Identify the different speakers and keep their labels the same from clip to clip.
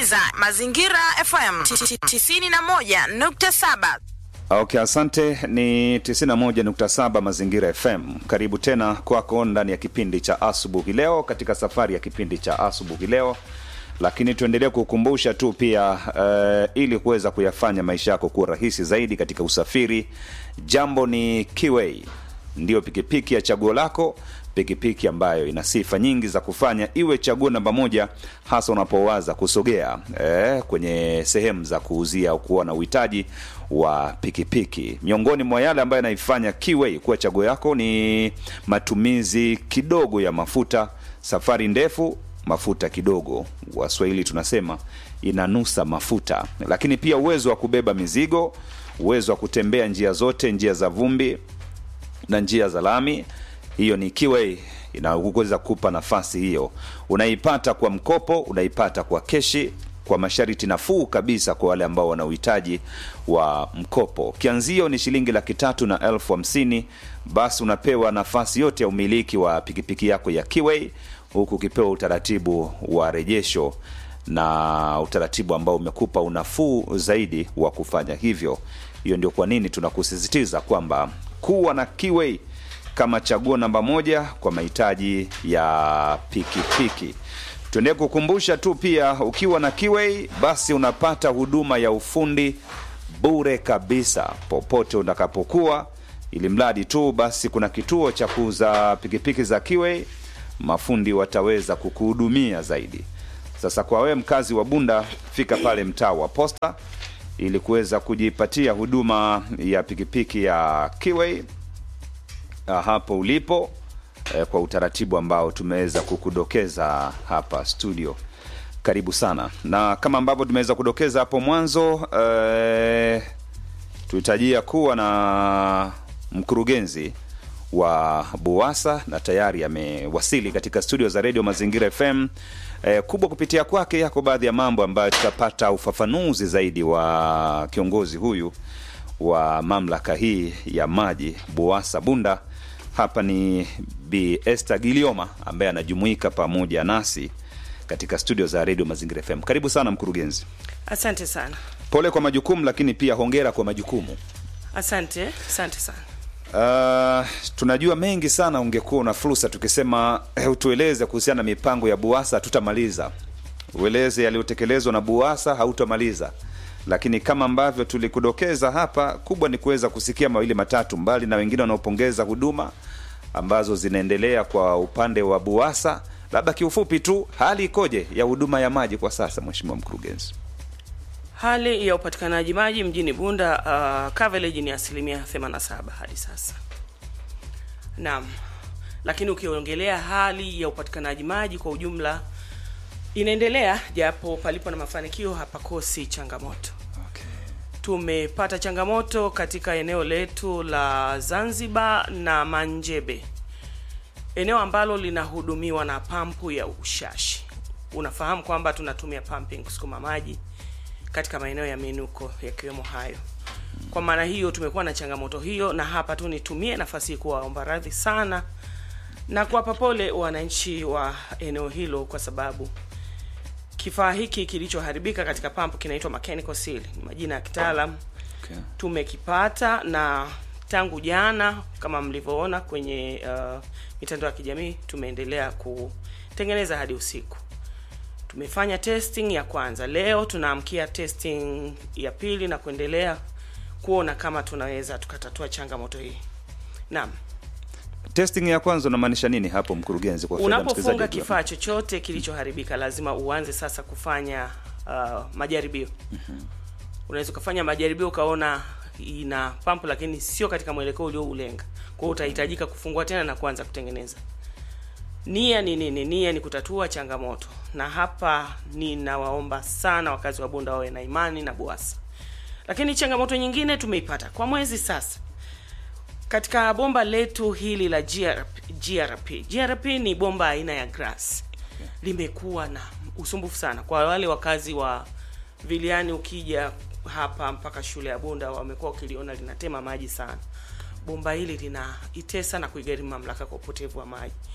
Speaker 1: unasikiliza Mazingira FM 91.7.
Speaker 2: Okay, asante. Ni 91.7 Mazingira FM. Karibu tena kwako ndani ya kipindi cha asubuhi leo, katika safari ya kipindi cha asubuhi leo, lakini tuendelee kukumbusha tu pia uh, ili kuweza kuyafanya maisha yako kuwa rahisi zaidi katika usafiri, jambo ni Kiway, ndiyo pikipiki ya chaguo lako pikipiki ambayo ina sifa nyingi za kufanya iwe chaguo namba moja, hasa unapowaza kusogea eh, kwenye sehemu za kuuzia au kuwa na uhitaji wa pikipiki. Miongoni mwa yale ambayo yanaifanya Kiway kuwa chaguo yako ni matumizi kidogo ya mafuta, safari ndefu, mafuta kidogo. Waswahili tunasema inanusa mafuta, lakini pia uwezo wa kubeba mizigo, uwezo wa kutembea njia zote, njia za vumbi na njia za lami hiyo ni Kiway inaweza kupa nafasi hiyo. Unaipata kwa mkopo, unaipata kwa keshi, kwa masharti nafuu kabisa kwa wale ambao wana uhitaji wa mkopo. Kianzio ni shilingi laki tatu na elfu hamsini. Basi unapewa nafasi yote ya umiliki wa pikipiki yako ya Kiway, huku ukipewa utaratibu wa rejesho na utaratibu ambao umekupa unafuu zaidi wa kufanya hivyo. Hiyo ndio kwa nini tunakusisitiza kwamba kuwa na Kiway kama chaguo namba moja kwa mahitaji ya pikipiki. Tuendelee kukumbusha tu pia, ukiwa na Kiway basi unapata huduma ya ufundi bure kabisa popote utakapokuwa, ili mradi tu basi kuna kituo cha kuuza pikipiki za Kiway, mafundi wataweza kukuhudumia zaidi. Sasa kwa wewe mkazi wa Bunda, fika pale mtaa wa Posta ili kuweza kujipatia huduma ya pikipiki ya Kiway hapo ulipo eh, kwa utaratibu ambao tumeweza kukudokeza hapa studio. Karibu sana, na kama ambavyo tumeweza kudokeza hapo mwanzo eh, tulitarajia kuwa na mkurugenzi wa BUWASA na tayari amewasili katika studio za redio Mazingira FM. Eh, kubwa kupitia kwake yako baadhi ya mambo ambayo tutapata ufafanuzi zaidi wa kiongozi huyu wa mamlaka hii ya maji BUWASA Bunda. Hapa ni Bi Esther Gilioma ambaye anajumuika pamoja nasi katika studio za redio Mazingira FM. Karibu sana mkurugenzi.
Speaker 3: Asante sana.
Speaker 2: Pole kwa majukumu, lakini pia hongera kwa majukumu.
Speaker 3: Asante, asante sana.
Speaker 2: Uh, tunajua mengi sana, ungekuwa una fursa tukisema eh, utueleze kuhusiana na mipango ya BUWASA, hatutamaliza. Ueleze yaliyotekelezwa na BUWASA, hautamaliza lakini kama ambavyo tulikudokeza hapa, kubwa ni kuweza kusikia mawili matatu, mbali na wengine wanaopongeza huduma ambazo zinaendelea kwa upande wa BUWASA. Labda kiufupi tu, hali ikoje ya huduma ya maji kwa sasa, mheshimiwa mkurugenzi?
Speaker 3: Hali ya upatikanaji maji mjini Bunda uh, coverage ni asilimia 87 hadi sasa. Naam, lakini ukiongelea hali ya upatikanaji maji kwa ujumla inaendelea japo palipo na mafanikio hapakosi changamoto.
Speaker 2: Okay.
Speaker 3: Tumepata changamoto katika eneo letu la Zanzibar na Manjebe, eneo ambalo linahudumiwa na pampu ya Ushashi. Unafahamu kwamba tunatumia pumping kusukuma maji katika maeneo ya minuko yakiwemo hayo. Kwa maana hiyo tumekuwa na changamoto hiyo, na hapa tu nitumie nafasi hii kuwaomba radhi sana na kuwapa pole wananchi wa eneo hilo kwa sababu kifaa hiki kilichoharibika katika pampu kinaitwa mechanical seal, ni majina ya kitaalam.
Speaker 2: Okay.
Speaker 3: Tumekipata na tangu jana kama mlivyoona kwenye uh, mitandao ya kijamii tumeendelea kutengeneza hadi usiku. Tumefanya testing ya kwanza, leo tunaamkia testing ya pili na kuendelea kuona kama tunaweza tukatatua changamoto hii. Naam.
Speaker 2: Testing ya kwanza unamaanisha nini hapo mkurugenzi? Kwa faida ya
Speaker 3: Unapofunga
Speaker 2: msikilizaji wetu?
Speaker 3: kifaa chochote kilichoharibika, lazima uanze sasa kufanya uh, majaribio. Unaweza ukafanya majaribio ukaona ina pampu, lakini sio katika mwelekeo ulioulenga. Kwa hiyo utahitajika kufungua tena na kuanza kutengeneza. Nia ni nini? Nia ni kutatua changamoto, na hapa ninawaomba sana wakazi wa Bunda wawe na imani na BUWASA. Lakini changamoto nyingine tumeipata kwa mwezi sasa katika bomba letu hili la GRP, GRP. GRP ni bomba aina ya grass. Limekuwa na usumbufu sana kwa wale wakazi wa Viliani. Ukija hapa mpaka shule ya Bunda, wamekuwa wakiliona linatema maji sana. Bomba hili linaitesa na kuigharimu mamlaka kwa upotevu wa maji.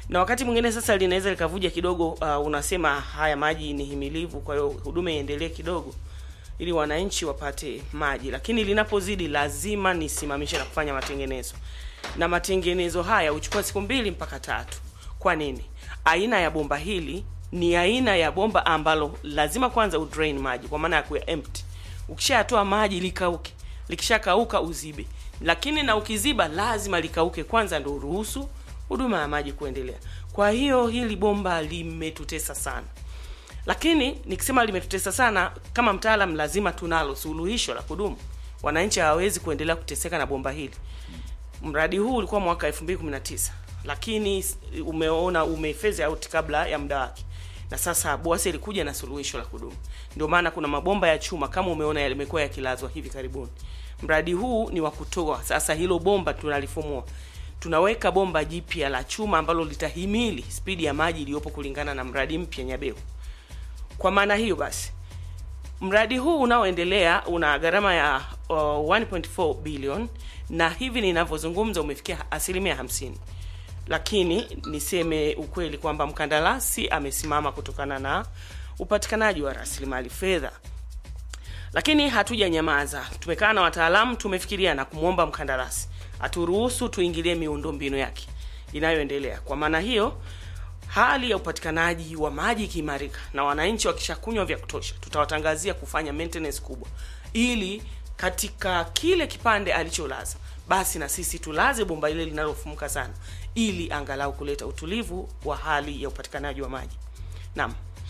Speaker 3: na wakati mwingine sasa linaweza likavuja kidogo. Uh, unasema haya maji ni himilivu, kwa hiyo huduma iendelee kidogo ili wananchi wapate maji, lakini linapozidi lazima nisimamishe na kufanya matengenezo, na matengenezo haya huchukua siku mbili mpaka tatu. Kwa nini? Aina ya bomba hili ni aina ya bomba ambalo lazima kwanza udrain maji kwa maana ya kuya empty. Ukishatoa maji likauke, likishakauka uzibe, lakini na ukiziba lazima likauke kwanza, ndio uruhusu huduma ya maji kuendelea. Kwa hiyo hili bomba limetutesa sana, lakini nikisema limetutesa sana, kama mtaalam, lazima tunalo suluhisho la kudumu. Wananchi hawawezi kuendelea kuteseka na bomba hili. Mradi huu ulikuwa mwaka 2019 lakini umeona umefeze out kabla ya muda wake, na sasa BUWASA ilikuja na suluhisho la kudumu. Ndio maana kuna mabomba ya chuma kama umeona yamekuwa yakilazwa hivi karibuni. Mradi huu ni wa kutoa sasa, hilo bomba tunalifumua, tunaweka bomba jipya la chuma ambalo litahimili spidi ya maji iliyopo kulingana na mradi mpya Nyabeu. Kwa maana hiyo basi mradi huu unaoendelea una gharama ya uh, 1.4 bilioni na hivi ninavyozungumza umefikia asilimia hamsini, lakini niseme ukweli kwamba mkandarasi amesimama kutokana na upatikanaji wa rasilimali fedha. Lakini hatuja nyamaza, tumekaa na wataalamu, tumefikiria na kumwomba mkandarasi aturuhusu tuingilie miundombinu yake inayoendelea. Kwa maana hiyo hali ya upatikanaji wa maji ikiimarika na wananchi wakishakunywa vya kutosha, tutawatangazia kufanya maintenance kubwa, ili katika kile kipande alicholaza basi na sisi tulaze bomba ile linalofumuka sana, ili angalau kuleta utulivu wa hali ya upatikanaji wa maji. Naam.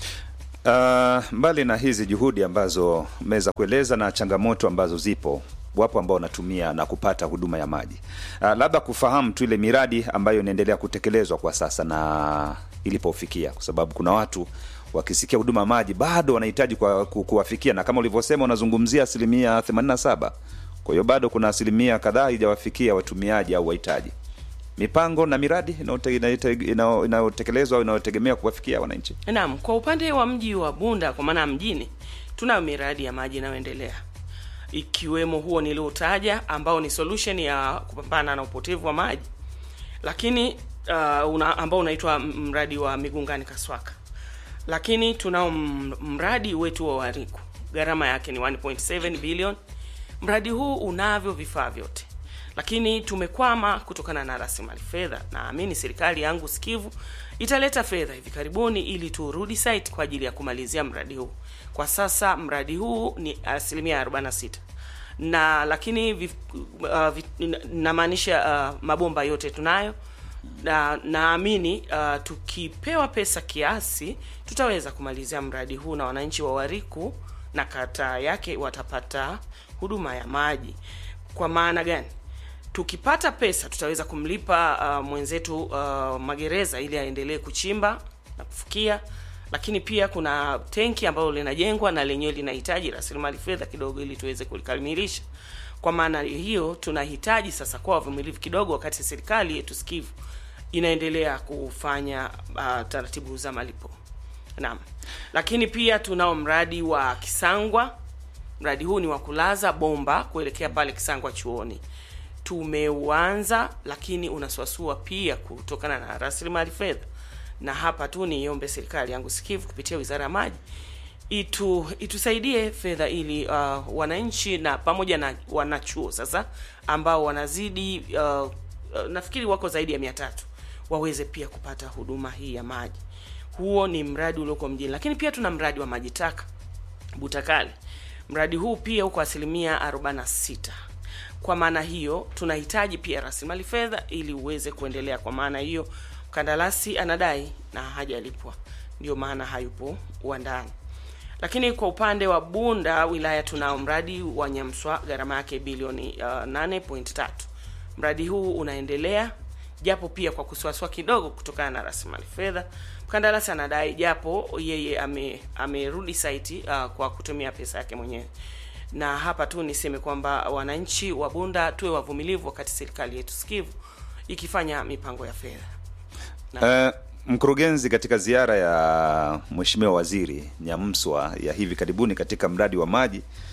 Speaker 2: Uh, mbali na hizi juhudi ambazo mmeweza kueleza na changamoto ambazo zipo, wapo ambao wanatumia na kupata huduma ya maji. Uh, labda kufahamu tu ile miradi ambayo inaendelea kutekelezwa kwa sasa na ilipofikia, kwa sababu kuna watu wakisikia huduma ya maji bado wanahitaji kwa, ku, kuwafikia, na kama ulivyosema unazungumzia asilimia 87. Kwa hiyo bado kuna asilimia kadhaa haijawafikia watumiaji au wahitaji. Mipango na miradi inayotekelezwa au inayotegemea kuwafikia wananchi.
Speaker 3: Naam, kwa upande wa mji wa Bunda kwa maana mjini, tunayo miradi ya maji inayoendelea ikiwemo huo niliotaja ambao ni solution ya kupambana na upotevu wa maji, lakini uh, una, ambao unaitwa mradi wa Migungani Kaswaka, lakini tunao mradi wetu wa Wariku, gharama yake ni 1.7 bilioni. Mradi huu unavyo vifaa vyote lakini tumekwama kutokana na rasilimali fedha. Naamini serikali yangu sikivu italeta fedha hivi karibuni ili turudi site kwa ajili ya kumalizia mradi huu. Kwa sasa mradi huu ni asilimia 46 na lakini vif, uh, vif, namaanisha uh, mabomba yote tunayo na naamini uh, tukipewa pesa kiasi tutaweza kumalizia mradi huu na wananchi wa Wariku na kata yake watapata huduma ya maji. Kwa maana gani? Tukipata pesa tutaweza kumlipa uh, mwenzetu uh, magereza ili aendelee kuchimba na kufukia, lakini pia kuna tenki ambalo linajengwa na lenyewe linahitaji rasilimali fedha kidogo ili tuweze kulikamilisha. Kwa maana hiyo tunahitaji sasa kuwa wavumilivu kidogo, wakati serikali yetu sikivu inaendelea kufanya uh, taratibu za malipo. Naam, lakini pia tunao mradi wa Kisangwa. Mradi huu ni wa kulaza bomba kuelekea pale Kisangwa chuoni tumeuanza lakini unasuasua pia kutokana na rasilimali fedha, na hapa tu niombe serikali yangu sikivu kupitia Wizara ya Maji itu itusaidie fedha ili uh, wananchi na pamoja na wanachuo sasa ambao wanazidi uh, uh, nafikiri wako zaidi ya mia tatu waweze pia kupata huduma hii ya maji. Huo ni mradi ulioko mjini, lakini pia tuna mradi wa maji taka Butakale. Mradi huu pia uko asilimia 46 kwa maana hiyo tunahitaji pia rasilimali fedha ili uweze kuendelea. Kwa maana hiyo mkandarasi anadai na hajalipwa, ndio maana hayupo uandani. Lakini kwa upande wa Bunda wilaya tunao mradi wa Nyamswa, gharama yake bilioni uh, 8.3. Mradi huu unaendelea japo pia kwa kusuasua kidogo kutokana na rasilimali fedha. Mkandarasi anadai japo yeye ame amerudi site uh, kwa kutumia pesa yake mwenyewe na hapa tu niseme kwamba wananchi wa Bunda tuwe wavumilivu wakati serikali yetu sikivu ikifanya mipango ya fedha.
Speaker 2: Uh, mkurugenzi, katika ziara ya Mheshimiwa Waziri Nyamswa ya hivi karibuni katika mradi wa maji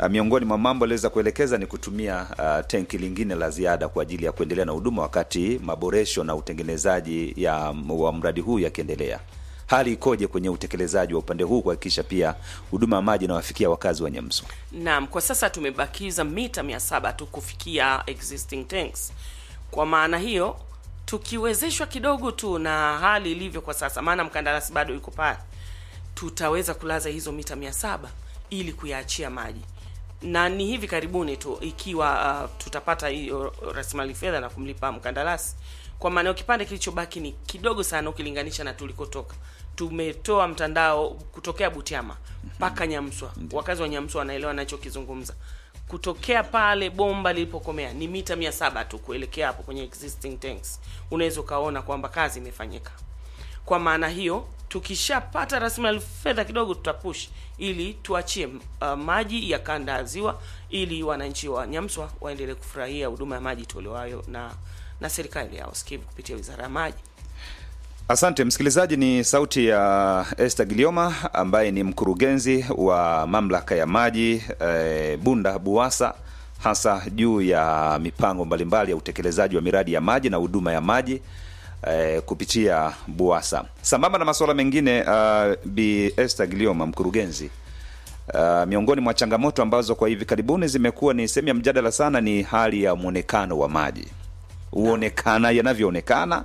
Speaker 2: uh, miongoni mwa mambo aliweza kuelekeza ni kutumia uh, tenki lingine la ziada kwa ajili ya kuendelea na huduma wakati maboresho na utengenezaji ya wa mradi huu yakiendelea. Hali ikoje kwenye utekelezaji wa upande huu kuhakikisha pia huduma ya maji inawafikia wakazi wa Nyamsu?
Speaker 3: Naam, kwa sasa tumebakiza mita mia saba tu kufikia existing tanks. Kwa maana hiyo tukiwezeshwa kidogo tu na hali ilivyo kwa sasa, maana mkandarasi bado yuko pale, tutaweza kulaza hizo mita mia saba ili kuyaachia maji, na ni hivi karibuni tu ikiwa uh, tutapata hiyo rasilimali fedha na kumlipa mkandarasi. Kwa maana hiyo kipande kilichobaki ni kidogo sana ukilinganisha na tulikotoka. Tumetoa mtandao kutokea Butiama mpaka Nyamswa. Wakazi wa Nyamswa wanaelewa nachokizungumza. Kutokea pale bomba lilipokomea ni mita mia saba tu kuelekea hapo kwenye existing tanks. Unaweza ukaona kwamba kazi imefanyika. Kwa maana hiyo tukishapata rasilimali fedha kidogo, tutapush ili tuachie uh, maji ya kanda ya ziwa ili wananchi wa Nyamswa waendelee kufurahia huduma ya maji tolewayo na na serikali ya Uskivu kupitia wizara ya maji.
Speaker 2: Asante msikilizaji, ni sauti ya Esther Gilioma ambaye ni mkurugenzi wa mamlaka ya maji eh, Bunda Buwasa, hasa juu ya mipango mbalimbali ya utekelezaji wa miradi ya maji na huduma ya maji eh, kupitia Buwasa. Sambamba na masuala mengine, uh, Bi Esther Gilioma mkurugenzi Uh, miongoni mwa changamoto ambazo kwa hivi karibuni zimekuwa ni sehemu ya mjadala sana ni hali ya mwonekano wa maji huonekana yanavyoonekana.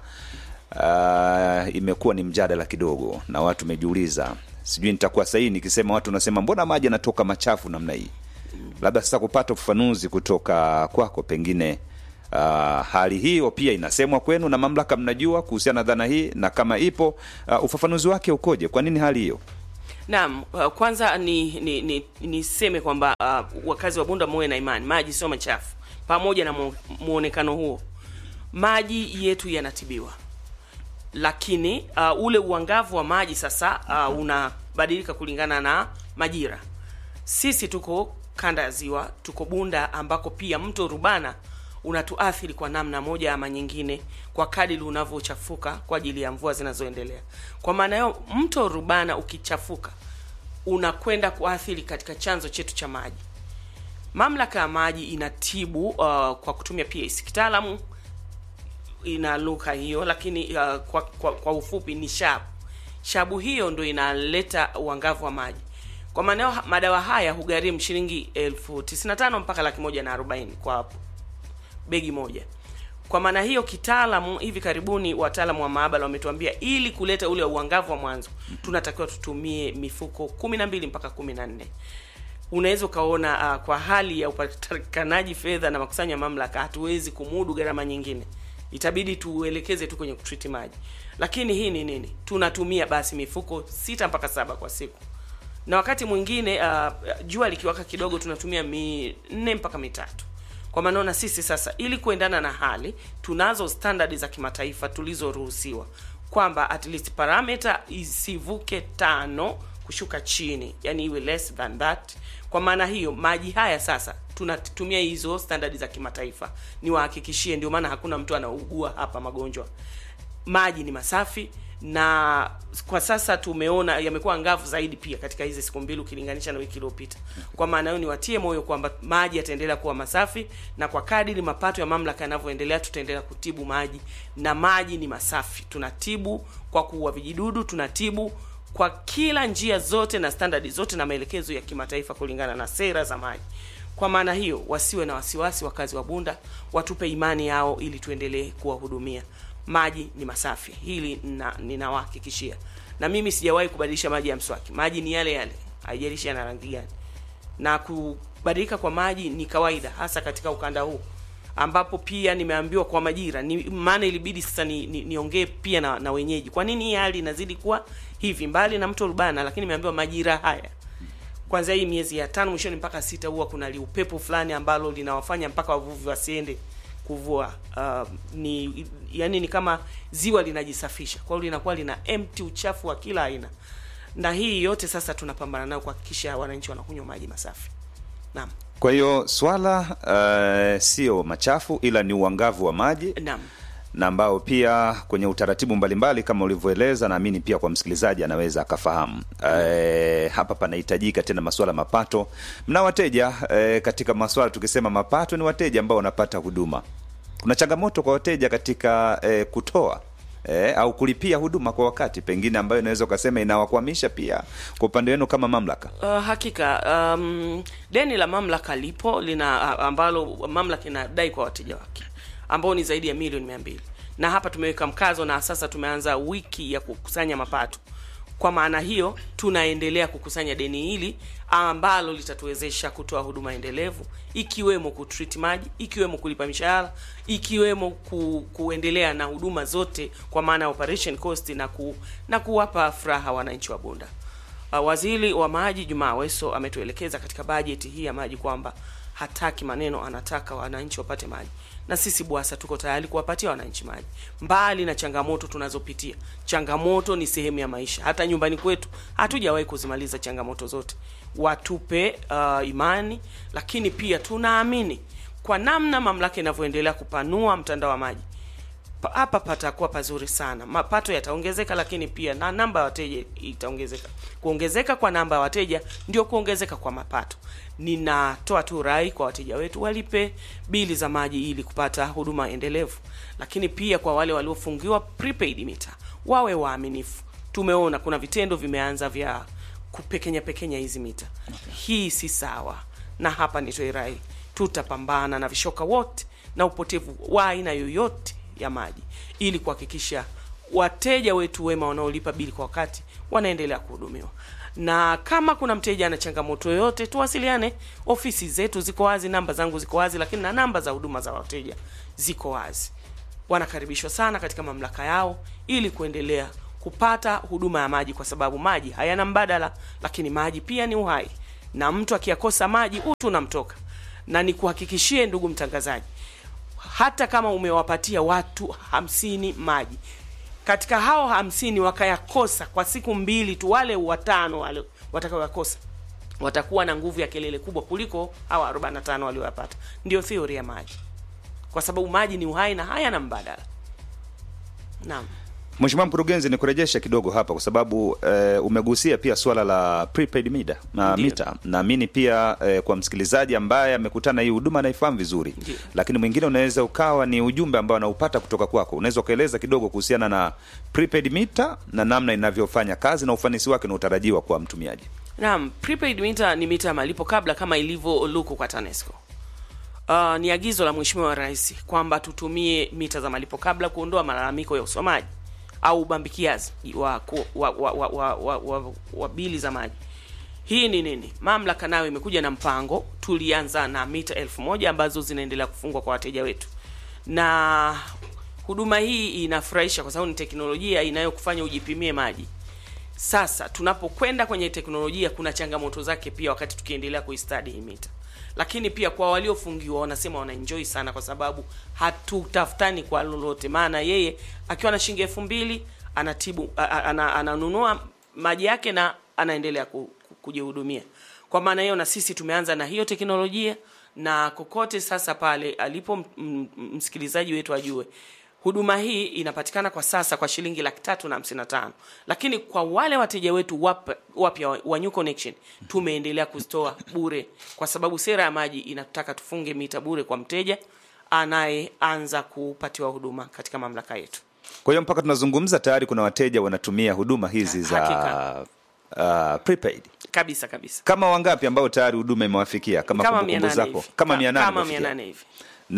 Speaker 2: Uh, imekuwa ni mjadala kidogo, na watu wamejiuliza, sijui nitakuwa sahihi nikisema, watu wanasema mbona maji yanatoka machafu namna hii? Labda sasa kupata ufafanuzi kutoka kwako, pengine uh, hali hiyo pia inasemwa kwenu na mamlaka, mnajua kuhusiana na dhana hii, na kama ipo uh, ufafanuzi wake ukoje? Kwa nini hali hiyo?
Speaker 3: Naam, uh, kwanza ni ni ni niseme kwamba uh, wakazi wa Bunda muwe na imani, maji sio machafu. Pamoja na mu, muonekano huo, maji yetu yanatibiwa, lakini uh, ule uangavu wa maji sasa uh, unabadilika kulingana na majira. Sisi tuko kanda ya ziwa, tuko Bunda ambako pia mto Rubana unatuathiri kwa namna moja ama nyingine kwa kadiri unavyochafuka kwa ajili ya mvua zinazoendelea. Kwa maana hiyo, mto Rubana ukichafuka unakwenda kuathiri katika chanzo chetu cha maji. Mamlaka ya maji inatibu uh, kwa kutumia PAC. Kitaalamu ina lugha hiyo, lakini uh, kwa, kwa, kwa ufupi ni shabu. Shabu hiyo ndo inaleta uangavu wa maji. Kwa maana hiyo, madawa haya hugharimu shilingi elfu tisini na tano mpaka laki moja na arobaini kwa begi moja. Kwa maana hiyo, kitaalamu, hivi karibuni wataalamu wa maabara wametuambia ili kuleta ule uangavu wa mwanzo tunatakiwa tutumie mifuko kumi na mbili mpaka kumi na nne. Unaweza ukaona uh, kwa hali ya upatikanaji fedha na makusanyo ya mamlaka hatuwezi kumudu gharama nyingine, itabidi tuelekeze tu kwenye kutriti maji. Lakini hii ni nini? Tunatumia basi mifuko sita mpaka saba kwa siku, na wakati mwingine uh, jua likiwaka kidogo tunatumia minne mpaka mitatu kwa maana na sisi sasa, ili kuendana na hali, tunazo standard za kimataifa tulizoruhusiwa kwamba at least parameter isivuke tano kushuka chini, yani iwe less than that. Kwa maana hiyo maji haya sasa tunatumia hizo standard za kimataifa, niwahakikishie, ndio maana hakuna mtu anaugua hapa magonjwa. Maji ni masafi na kwa sasa tumeona yamekuwa angavu zaidi pia katika hizi siku mbili ukilinganisha na wiki iliyopita. Kwa maana hiyo niwatie moyo kwamba maji yataendelea kuwa masafi, na kwa kadiri mapato ya mamlaka yanavyoendelea, tutaendelea kutibu maji, na maji ni masafi. Tunatibu kwa kuua vijidudu, tunatibu kwa kila njia zote na standardi zote na maelekezo ya kimataifa kulingana na sera za maji. Kwa maana hiyo, wasiwe na wasiwasi, wakazi wa Bunda watupe imani yao ili tuendelee kuwahudumia. Maji ni masafi, hili ninawahakikishia. Na mimi sijawahi kubadilisha maji ya mswaki, maji ni yale yale, haijalishi yana rangi gani. Na kubadilika kwa maji ni kawaida, hasa katika ukanda huu ambapo pia nimeambiwa kwa majira ni maana ilibidi sasa ni, ni, niongee pia na, na wenyeji, kwa nini hii hali inazidi kuwa hivi mbali na mto Rubana, lakini nimeambiwa majira haya kwanza hii miezi ya tano mwishoni mpaka sita huwa kuna liupepo fulani ambalo linawafanya mpaka wavuvi wasiende kuvua. Uh, ni yani ni kama ziwa linajisafisha, kwa hiyo linakuwa lina empty uchafu wa kila aina, na hii yote sasa tunapambana nayo kuhakikisha wananchi wanakunywa maji masafi. Naam.
Speaker 2: Kwa hiyo swala uh, sio machafu ila ni uangavu wa maji
Speaker 3: Naam.
Speaker 2: na ambao pia kwenye utaratibu mbalimbali kama ulivyoeleza, naamini pia kwa msikilizaji anaweza akafahamu. E, hapa panahitajika tena masuala mapato. Mna wateja e, katika masuala tukisema mapato, ni wateja ambao wanapata huduma. Kuna changamoto kwa wateja katika e, kutoa e, au kulipia huduma kwa wakati, pengine ambayo inaweza ukasema inawakwamisha pia kwa upande wenu kama mamlaka.
Speaker 3: Uh, hakika um, deni la mamlaka lipo lina ambalo mamlaka inadai kwa wateja wake ambao ni zaidi ya milioni mia mbili na hapa tumeweka mkazo na sasa tumeanza wiki ya kukusanya mapato. Kwa maana hiyo tunaendelea kukusanya deni hili ambalo litatuwezesha kutoa huduma endelevu ikiwemo kutreat maji, ikiwemo kulipa mishahara, ikiwemo ku, kuendelea na huduma zote kwa maana ya operation cost na ku, na kuwapa furaha wananchi wa Bunda. Uh, waziri wa maji Jumaa Aweso ametuelekeza katika bajeti hii ya maji kwamba hataki maneno, anataka wananchi wapate maji, na sisi BWASA tuko tayari kuwapatia wananchi maji, mbali na changamoto tunazopitia. Changamoto ni sehemu ya maisha, hata nyumbani kwetu hatujawahi kuzimaliza changamoto zote. Watupe uh, imani, lakini pia tunaamini kwa namna mamlaka inavyoendelea kupanua mtandao wa maji pa- hapa patakuwa pazuri sana, mapato yataongezeka, lakini pia na namba ya wateja itaongezeka. Kuongezeka kwa namba ya wateja ndio kuongezeka kwa mapato. Ninatoa tu rai kwa wateja wetu walipe bili za maji ili kupata huduma endelevu, lakini pia kwa wale waliofungiwa prepaid meter wawe waaminifu. Tumeona kuna vitendo vimeanza vya kupekenya pekenya hizi mita. Hii si sawa, na hapa nitoe rai, tutapambana na vishoka wote na upotevu wa aina yoyote ya maji ili kuhakikisha wateja wetu wema wanaolipa bili kwa wakati wanaendelea kuhudumiwa. Na kama kuna mteja ana changamoto yoyote, tuwasiliane. Ofisi zetu ziko wazi, namba zangu ziko wazi, lakini na namba za huduma za wateja ziko wazi. Wanakaribishwa sana katika mamlaka yao ili kuendelea kupata huduma ya maji, kwa sababu maji hayana mbadala, lakini maji pia ni uhai, na mtu akiyakosa maji utu unamtoka. Na nikuhakikishie ndugu mtangazaji, hata kama umewapatia watu hamsini maji katika hao hamsini wakayakosa kwa siku mbili tu, wale watano wale watakaoyakosa watakuwa na nguvu ya kelele kubwa kuliko hawa 45 walioyapata. Ndio theory ya maji, kwa sababu maji ni uhai na hayana mbadala. Naam.
Speaker 2: Mheshimiwa Mkurugenzi, ni kurejesha kidogo hapa kwa sababu eh, umegusia pia swala la prepaid meter na
Speaker 3: Ndiyo.
Speaker 2: mita. Naamini pia eh, kwa msikilizaji ambaye amekutana hii huduma anaifahamu vizuri,
Speaker 3: Ndiyo.
Speaker 2: lakini mwingine unaweza ukawa ni ujumbe ambao anaupata kutoka kwako. Unaweza ukaeleza kidogo kuhusiana na prepaid meter na namna inavyofanya kazi na ufanisi wake unaotarajiwa kwa mtumiaji.
Speaker 3: Naam, prepaid meter ni mita ya malipo kabla kama ilivyo luku kwa TANESCO. Uh, ni agizo la Mheshimiwa Rais kwamba tutumie mita za malipo kabla kuondoa malalamiko ya usomaji au ubambikiaji wa, ku- wa, wa, wa, wa, wa, wa, wa bili za maji. Hii ni nini? Mamlaka nayo imekuja na mpango. Tulianza na mita elfu moja ambazo zinaendelea kufungwa kwa wateja wetu, na huduma hii inafurahisha kwa sababu ni teknolojia inayokufanya ujipimie maji. Sasa tunapokwenda kwenye teknolojia, kuna changamoto zake pia, wakati tukiendelea kuistadi hii mita. Lakini pia kwa waliofungiwa, wanasema wanaenjoy sana, kwa sababu hatutafutani kwa lolote. Maana yeye akiwa na shilingi elfu mbili anatibu a- a- ana, ananunua maji yake na anaendelea ku- ku- kujihudumia. Kwa maana hiyo, na sisi tumeanza na hiyo teknolojia, na kokote sasa pale alipo m- m- msikilizaji wetu ajue huduma hii inapatikana kwa sasa kwa shilingi laki tatu na hamsini na tano lakini kwa wale wateja wetu wap- wapya wa- wa New Connection tumeendelea kuzitoa bure, kwa sababu sera ya maji inataka tufunge mita bure kwa mteja anayeanza kupatiwa huduma katika mamlaka yetu.
Speaker 2: Kwa hiyo mpaka tunazungumza tayari kuna wateja wanatumia huduma hizi za
Speaker 3: Hakika.
Speaker 2: uh, prepaid.
Speaker 3: Kabisa kabisa,
Speaker 2: Kama wangapi ambao tayari huduma imewafikia kama,
Speaker 3: kama
Speaker 2: kumbukumbu
Speaker 3: 800
Speaker 2: zako
Speaker 3: hivi.
Speaker 2: kama
Speaker 3: Ka-
Speaker 2: 800
Speaker 3: kama
Speaker 2: imefikia?
Speaker 3: 800 hivi.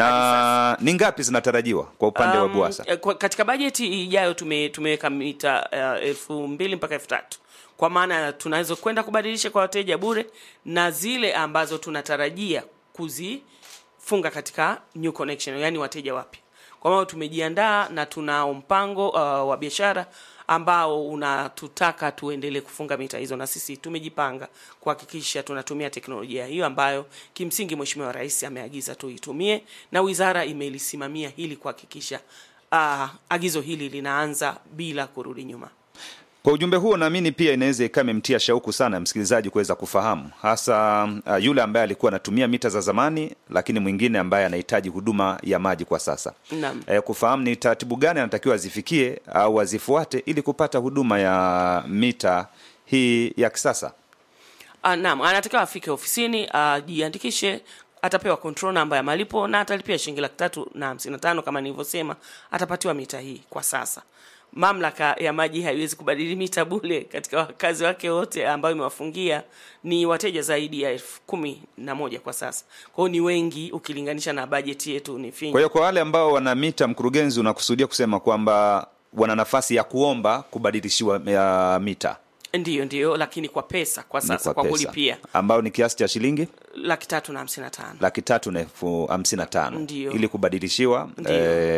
Speaker 2: na ni ngapi zinatarajiwa kwa upande wa
Speaker 3: Um,
Speaker 2: BWASA?
Speaker 3: eh, kwa- katika bajeti ijayo tume, tumeweka mita uh, elfu mbili mpaka elfu tatu kwa maana tunaweza kwenda kubadilisha kwa wateja bure na zile ambazo tunatarajia kuzifunga katika new connection, yani wateja wapya. Kwa maana tumejiandaa na tunao mpango uh, wa biashara ambao unatutaka tuendelee kufunga mita hizo, na sisi tumejipanga kuhakikisha tunatumia teknolojia hiyo ambayo kimsingi Mheshimiwa Rais ameagiza tuitumie, na wizara imelisimamia hili kuhakikisha uh, agizo hili linaanza bila kurudi nyuma.
Speaker 2: Kwa ujumbe huo naamini pia inaweza ikawa imemtia shauku sana msikilizaji kuweza kufahamu hasa uh, yule ambaye alikuwa anatumia mita za zamani, lakini mwingine ambaye anahitaji huduma ya maji kwa sasa
Speaker 3: Naam.
Speaker 2: e, kufahamu ni taratibu gani anatakiwa azifikie au azifuate ili kupata huduma ya mita hii ya kisasa.
Speaker 3: Uh, naam, anatakiwa afike ofisini ajiandikishe, atapewa control namba ya malipo na atalipia shilingi laki tatu na hamsini na tano kama nilivyosema, atapatiwa mita hii. Kwa sasa mamlaka ya maji haiwezi kubadili mita bule katika wakazi wake wote ambayo imewafungia ni wateja zaidi ya elfu kumi na moja kwa sasa. Kwa hiyo ni wengi ukilinganisha na bajeti yetu ni finyu.
Speaker 2: Kwa hiyo kwa wale ambao wana mita, mkurugenzi, unakusudia kusema kwamba wana nafasi ya kuomba kubadilishiwa ya mita
Speaker 3: Ndiyo, ndiyo, lakini kwa pesa kwa
Speaker 2: Ni
Speaker 3: sasa kwa,
Speaker 2: pesa,
Speaker 3: kulipia
Speaker 2: ambayo ni kiasi cha shilingi
Speaker 3: laki tatu na hamsini na tano.
Speaker 2: laki tatu na elfu hamsini na tano
Speaker 3: Ndiyo.
Speaker 2: ili kubadilishiwa
Speaker 3: Ndiyo.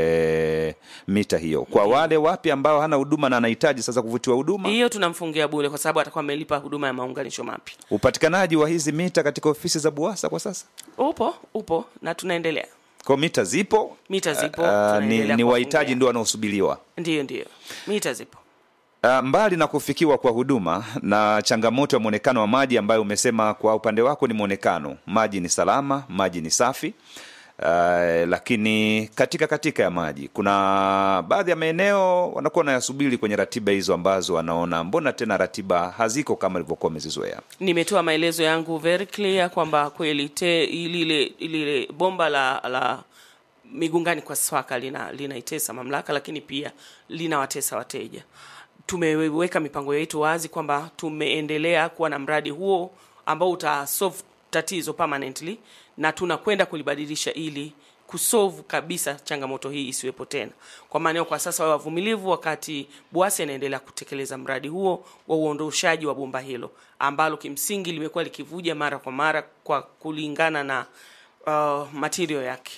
Speaker 2: e, mita hiyo. Kwa wale wapi ambao hana huduma na anahitaji sasa kuvutiwa huduma,
Speaker 3: Hiyo tunamfungia bure kwa sababu atakuwa amelipa huduma ya maunganisho mapya.
Speaker 2: upatikanaji wa hizi mita katika ofisi za BUWASA kwa sasa,
Speaker 3: Upo, upo na tunaendelea.
Speaker 2: kwa mita zipo,
Speaker 3: Mita zipo,
Speaker 2: Ah, ni,
Speaker 3: tunaendelea
Speaker 2: ni
Speaker 3: kuwafungia.
Speaker 2: wahitaji ndio wanaosubiriwa.
Speaker 3: Ndiyo, ndiyo, mita zipo.
Speaker 2: Uh, mbali na kufikiwa kwa huduma na changamoto ya mwonekano wa maji ambayo umesema kwa upande wako ni mwonekano, maji ni salama, maji ni safi. Uh, lakini katika katika ya maji kuna baadhi ya maeneo wanakuwa wanayasubiri kwenye ratiba hizo ambazo wanaona mbona tena ratiba haziko kama ilivyokuwa wamezizoea.
Speaker 3: Nimetoa maelezo yangu very clear kwamba kweli te lile lile bomba la la migungani kwa swaka lina linaitesa mamlaka, lakini pia linawatesa wateja. Tumeweka mipango yetu wazi kwamba tumeendelea kuwa na mradi huo ambao utasolve tatizo permanently na tunakwenda kulibadilisha ili kusolve kabisa changamoto hii isiwepo tena. Kwa maana hiyo, kwa sasa wawe wavumilivu wakati BUWASA inaendelea kutekeleza mradi huo wa uondoshaji wa bomba hilo ambalo kimsingi limekuwa likivuja mara kwa mara kwa kulingana na uh, material yake.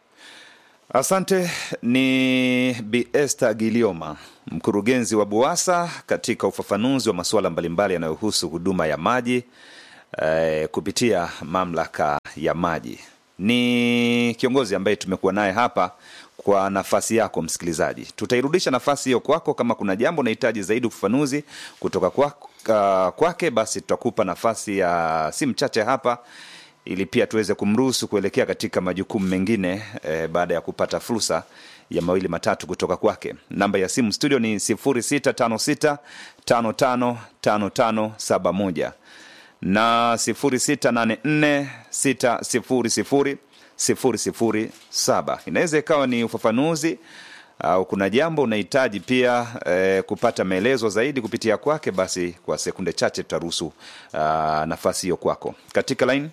Speaker 2: Asante. Ni Bi Esther Gilioma, mkurugenzi wa BUWASA katika ufafanuzi wa masuala mbalimbali yanayohusu huduma ya maji eh, kupitia mamlaka ya maji. Ni kiongozi ambaye tumekuwa naye hapa kwa nafasi yako msikilizaji. Tutairudisha nafasi hiyo kwako. Kama kuna jambo unahitaji zaidi ufafanuzi kutoka kwako uh, kwake, basi tutakupa nafasi ya si mchache hapa ili pia tuweze kumruhusu kuelekea katika majukumu mengine eh, baada ya kupata fursa ya mawili matatu kutoka kwake. Namba ya simu studio ni 0656 555571 na 0684 600 007. Inaweza ikawa ni ufafanuzi au kuna jambo unahitaji pia eh, kupata maelezo zaidi kupitia kwake, basi kwa sekunde chache tutaruhusu ah, nafasi hiyo kwako katika line.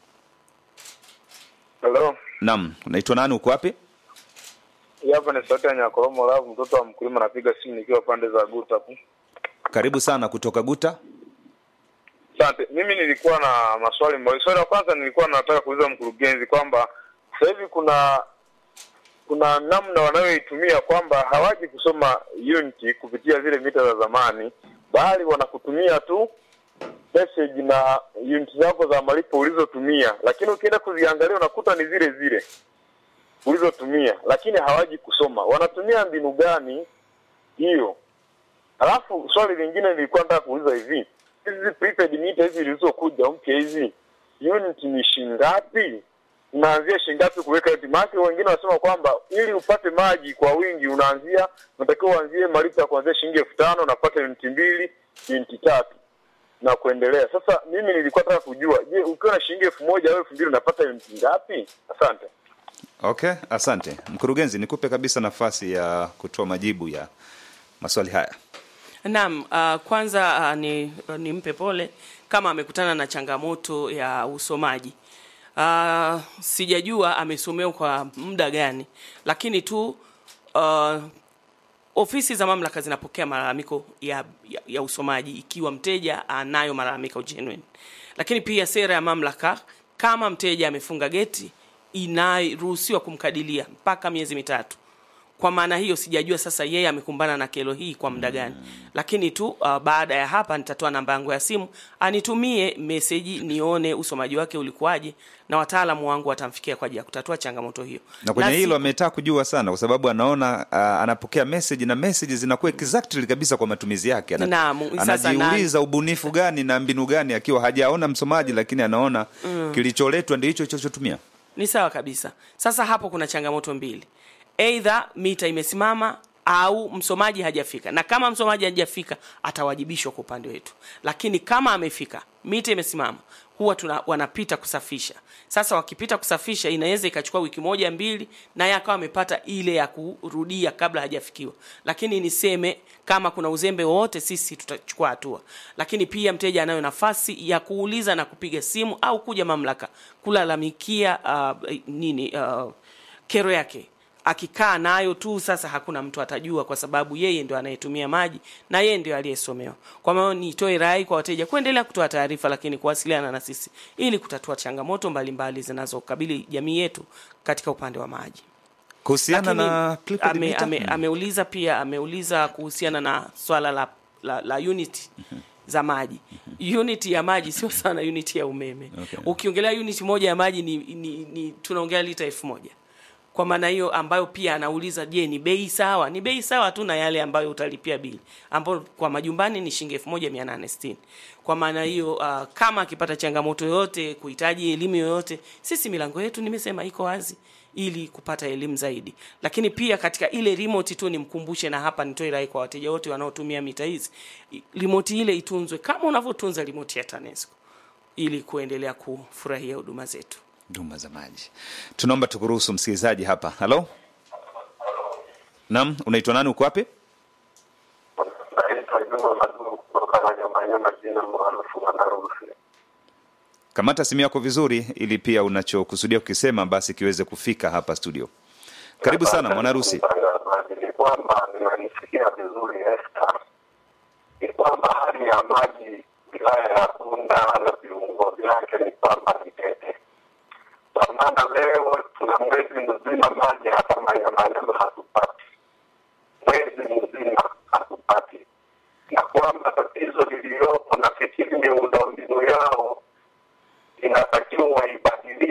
Speaker 4: Halo,
Speaker 2: Naam, unaitwa nani? Uko wapi?
Speaker 4: hii hapa ni sauti ya Nyakoromo Lavu, mtoto wa mkulima, napiga simu nikiwa pande za Guta hapo.
Speaker 2: Karibu sana kutoka Guta.
Speaker 4: Asante. Mimi nilikuwa na maswali mawili. Swali la kwanza nilikuwa nataka kuuliza mkurugenzi kwamba sasa hivi kuna kuna namna wanayoitumia kwamba hawaji kusoma unit kupitia zile mita za zamani, bali wanakutumia tu message na unit zako za malipo ulizotumia, lakini ukienda kuziangalia unakuta ni zile zile ulizotumia, lakini hawaji kusoma. Wanatumia mbinu gani hiyo? Alafu swali lingine nilikuwa nataka kuuliza hivi, hizi prepaid meter hizi zilizokuja mpya hizi unit ni shingapi? Unaanzia shingapi kuweka unit? Maana wengine wanasema kwamba ili upate maji kwa wingi unaanzia unatakiwa uanzie malipo ya kuanzia shilingi elfu tano unapata unit mbili, unit tatu na kuendelea. Sasa mimi nilikuwa nataka kujua, je, ukiwa na shilingi elfu moja au elfu mbili unapata unit ngapi? Asante.
Speaker 2: Okay, asante mkurugenzi, nikupe kabisa nafasi ya kutoa majibu ya maswali haya.
Speaker 3: Naam, uh, kwanza uh, ni nimpe pole kama amekutana na changamoto ya usomaji. Uh, sijajua amesomea kwa muda gani, lakini tu uh, ofisi za mamlaka zinapokea malalamiko ya, ya, ya usomaji ikiwa mteja anayo malalamiko genuine. Lakini pia sera ya mamlaka, kama mteja amefunga geti, inaruhusiwa kumkadilia mpaka miezi mitatu kwa maana hiyo sijajua sasa yeye amekumbana na kero hii kwa muda gani lakini tu uh, baada ya hapa nitatoa namba yangu ya simu anitumie meseji nione usomaji wake ulikuwaje na wataalamu wangu watamfikia kwa ajili ya kutatua changamoto hiyo
Speaker 2: na kwenye
Speaker 3: Na
Speaker 2: hilo
Speaker 3: si-
Speaker 2: ametaka kujua sana kwa sababu anaona uh, anapokea message na message zinakuwa exactly kabisa kwa matumizi yake Ana-
Speaker 3: Naam, sasa
Speaker 2: anajiuliza ubunifu gani na mbinu gani akiwa hajaona msomaji lakini anaona kilicholetwa ndio hicho chochotumia
Speaker 3: ni sawa kabisa sasa hapo kuna changamoto mbili eidha mita imesimama au msomaji hajafika na kama msomaji hajafika atawajibishwa kwa upande wetu lakini kama amefika mita imesimama huwa tuna, wanapita kusafisha sasa wakipita kusafisha inaweza ikachukua wiki moja mbili naye akawa amepata ile ya kurudia kabla hajafikiwa lakini niseme kama kuna uzembe wowote sisi tutachukua hatua lakini pia mteja anayo nafasi ya kuuliza na kupiga simu au kuja mamlaka kulalamikia uh, nini uh, kero yake akikaa nayo tu sasa hakuna mtu atajua kwa sababu yeye ndio anayetumia maji na yeye ndio aliyesomewa kwa maana nitoe rai kwa wateja kuendelea kutoa taarifa lakini kuwasiliana na sisi ili kutatua changamoto mbalimbali zinazokabili jamii yetu katika upande wa maji
Speaker 2: kuhusiana
Speaker 3: Lakini
Speaker 2: na Clipboard
Speaker 3: ame,
Speaker 2: meter?
Speaker 3: ame, ameuliza pia ameuliza kuhusiana na swala la, la, la unit za maji unit ya maji sio sana unit ya umeme
Speaker 2: Okay.
Speaker 3: ukiongelea unit moja ya maji ni, ni, ni tunaongelea lita elfu moja kwa maana hiyo ambayo pia anauliza je ni bei sawa ni bei sawa tu na yale ambayo utalipia bili ambayo kwa majumbani ni shilingi elfu moja mia nane sitini kwa maana hiyo uh, kama akipata changamoto yoyote kuhitaji elimu yoyote sisi milango yetu nimesema iko wazi ili kupata elimu zaidi lakini pia katika ile remote tu nimkumbushe na hapa nitoe rai kwa wateja wote wanaotumia mita hizi I- remote ile itunzwe kama unavyotunza remote ya TANESCO ili kuendelea kufurahia huduma zetu
Speaker 2: huduma za maji tunaomba tukuruhusu msikilizaji hapa halo naam unaitwa nani uko wapi
Speaker 5: naitwa Juma Madumu kutoka Manyamanyama, jina maarufu Mwanarusi.
Speaker 2: kamata simu yako vizuri ili pia unachokusudia kukisema basi kiweze kufika hapa studio karibu sana mwanarusi
Speaker 5: Mtangazaji, ni kwamba ninanisikia vizuri Esther, ni kwamba hali ya maji wilaya ya Bunda na viungo vyake ni kwamba ni tete, kwa maana leo tuna mwezi mzima maji hapa Manyamanyama hatupati